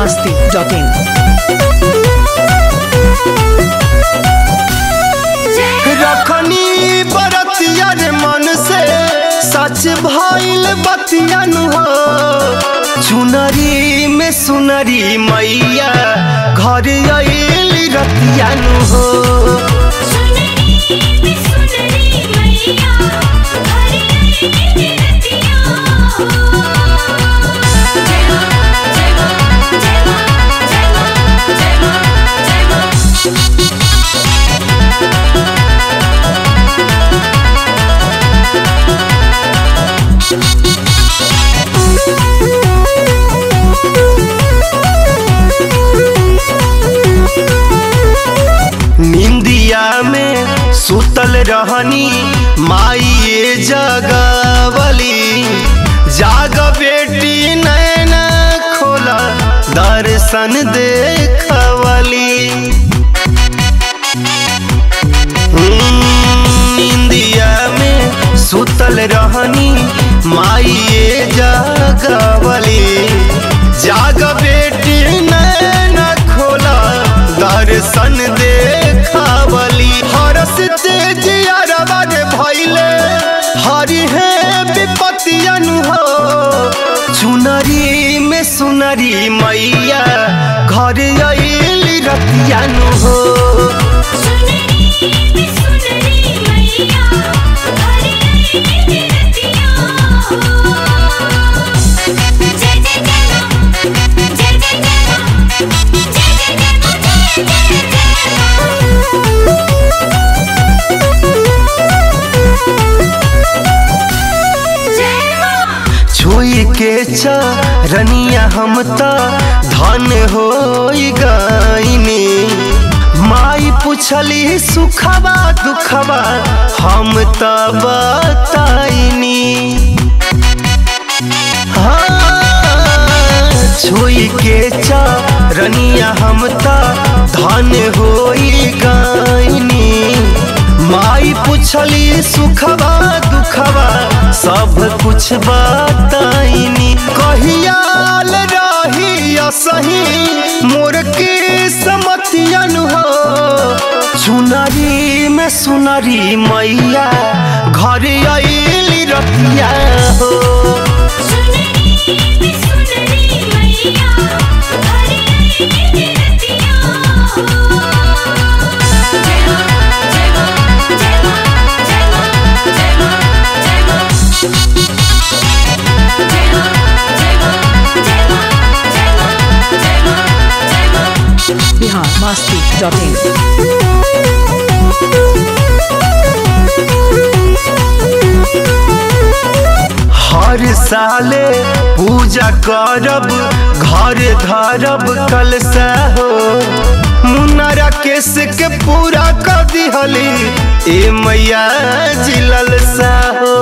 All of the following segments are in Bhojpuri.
masti.in. रखनी बरतिया रे मन से सच भइल बतियन हो चुनरी में सुनरी मैया घर आइल रतियन हो सुनरी में सुनरी मैया घर आई रतिया जय मां जय मां जय मां जय मां जय मां जय मां निंदिया में सुतल रहनी माई जगवली जाग बेटी नैन खोला दर्शन देखवली इंदिया में सुतल रहनी माई जगवली जाग बेटी नैन खोला दर्शन देखवली हरस तेज अरबर भैले हरि है विपतियन हो चुनरी में सुनरी मैया घर आइल रतियन हो सुनरी में सुनरी मैया घर आई रतिया जय जय जय मां जय जय जय मां जय जय जय मां जय जय जय मां छुई के चरनिया हम त धन हो गईनी माई पुछली सुखबा दुखबा हम त बताइनी हाँ, छुई के चरनिया हम त धन हो गईनी माई पुछली सुखबा दुखबा सब कुछ बताइनी कहियाल रही सही मोर के समतियन हो चुनरी में सुनरी मैया घर आइल रतिया हो सुनरी में सुनरी मैया घर आई रतिया जय मां जय मां जय मां जय मां जय मां जय मां जय मां जय मां जय मां जय मां जय मां जय मां Bihar masti.in. हर साले पूजा करब घर धरब कलसा हो मुन्नरा केस के पूरा कर दिहली ए मैया जिलल सा हो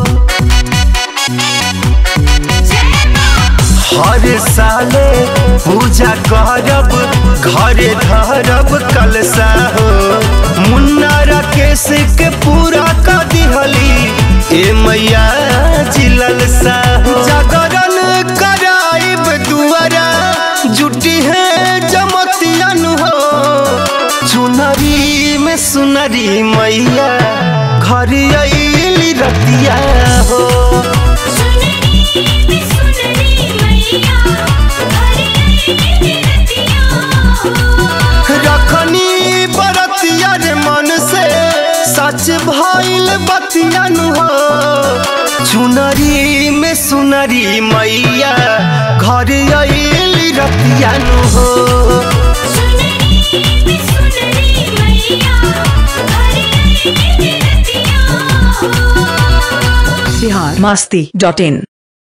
जय मां हर साले पूजा करब घर धरब कलसा हो मुन्नरा केस के पूरा कर दिहली ए मैया जिलल सा हो जागरण कराइब दुआरा जुटी है जमतियन हो चुनरी में सुनरी मैया घर आइल रतिया हो सुनरी में सुनरी मैया घर आई रतिया रखनी बरतिया रे मन से सच भइल बतियन हो चुनरी में सुनरी मैया घर आइल रतियन हो सुनरी में सुनरी मैया घर आई रतिया Bihar masti.in.